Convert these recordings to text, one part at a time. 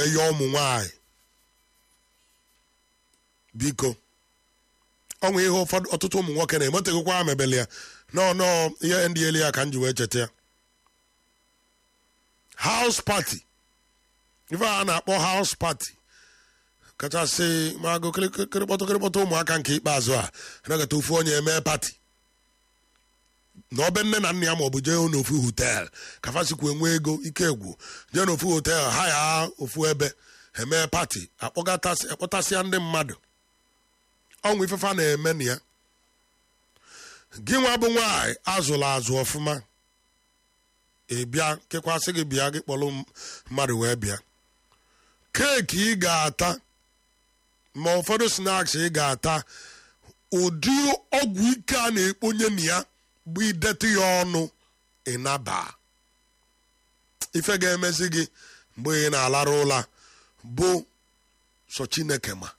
eye ụmụ nwanyị biko ọnwa ihe ụfọdụ ọtụtụ ụmụ nwoke na-emetegokwa mebele ya nọ nọ ihe ndị elu ya ka m ji wee cheta ya house party ife a na-akpọ house party kachasị magụ kịrịkpọtụ kịrịkpọtụ ụmụaka nke ikpeazụ a nagata ofu onye eme pati na ọbe nne na nna ya ma ọ bụ jee n'ofu hotel kafasikwu enwe ego ike egwu jee n'ofu hotel ha ya ofu ebe eme pati akpọtasịa ndị mmadụ ọnwụ ifefa na-eme na ya gị nwa bụ nwaanyị azụrụ azụ ọfụma ị bịa kekwasị gị bịa gị kpọrọ mmadụ wee bịa keeki ị ga-ata ma ụfọdụ snaks ị ga-ata ụdị ọgwụ ike a na-ekponye na ya bụ idetụ ya ọnụ ịnaba ife ga-emezi gị mgbe ị na-alara ụla bụ sọ chineke ma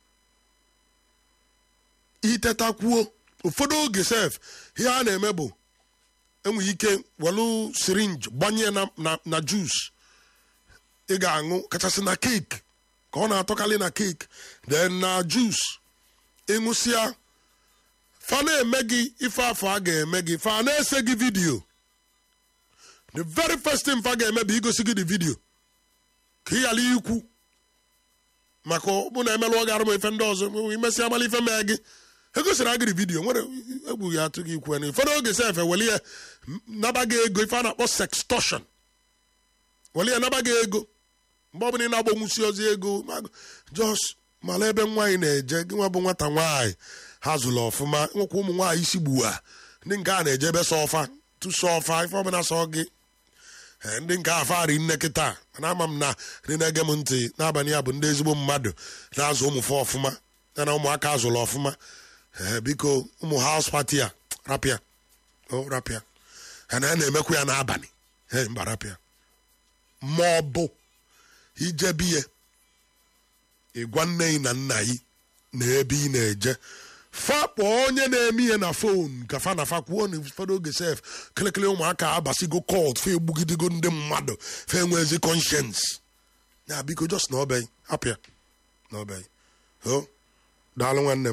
itetakwuo ụfọdụ oge sef ihe a na-eme bụ enwere ike welu sirinji gbanye na na na jus ị ga-aṅụ kachasị na keeki ka ọ na-atọkarị na keeki then na jus ịṅụsịa fa na-eme gị ife afọ a ga-eme gị fa na-ese gị vidiyo the very first thing fa ga-eme bụ igosi gị the video ka ị ghara ikwu maka ọ bụ na emelụọ gị arụ ma ife ndị ọzọ imesi amala ife mee gị egosiri agịrị vidiyo nwere egwu ya atụ gị ikwu ụfọdụ oge sef eweli ya naba gị ego ife a na-akpọ sextortion weli ya naba gị ego mgbe ọbụla ị na-agbanwusi ozi ego jos mara ebe nwaanyị na-eje gị nwa bụ nwata nwaanyị ha zụrụ ọfụma nwekwa ụmụ nwaanyị isi gbua ndị nke a na-eje ebe sọ ọfa tụsọ ọfa ife ọbụla sọ gị ndị nke afari nne kịta mana ama m na ndị na-ege m ntị n'abalị ya bụ ndị ezigbo mmadụ na-azụ ụmụfe ọfụma ya na ụmụaka azụrụ ọfụma ee biko ụmụ haus pati a rapịa o rapịa ha na na-emekwa ya n'abalị ee mba rapịa ma ọ bụ ijebiye ịgwa nne gị na nna gị na ebe ị na-eje fakpọ onye na-eme ihe na fon ka fa na fa kwuo na ụfọdụ oge sef kịlịkịlị ụmụaka abasigo kọt fe egbugidigo ndị mmadụ fe enwezi conscience ya biko just na ọbeghị apịa na ọbeghị o daalụ nwanne m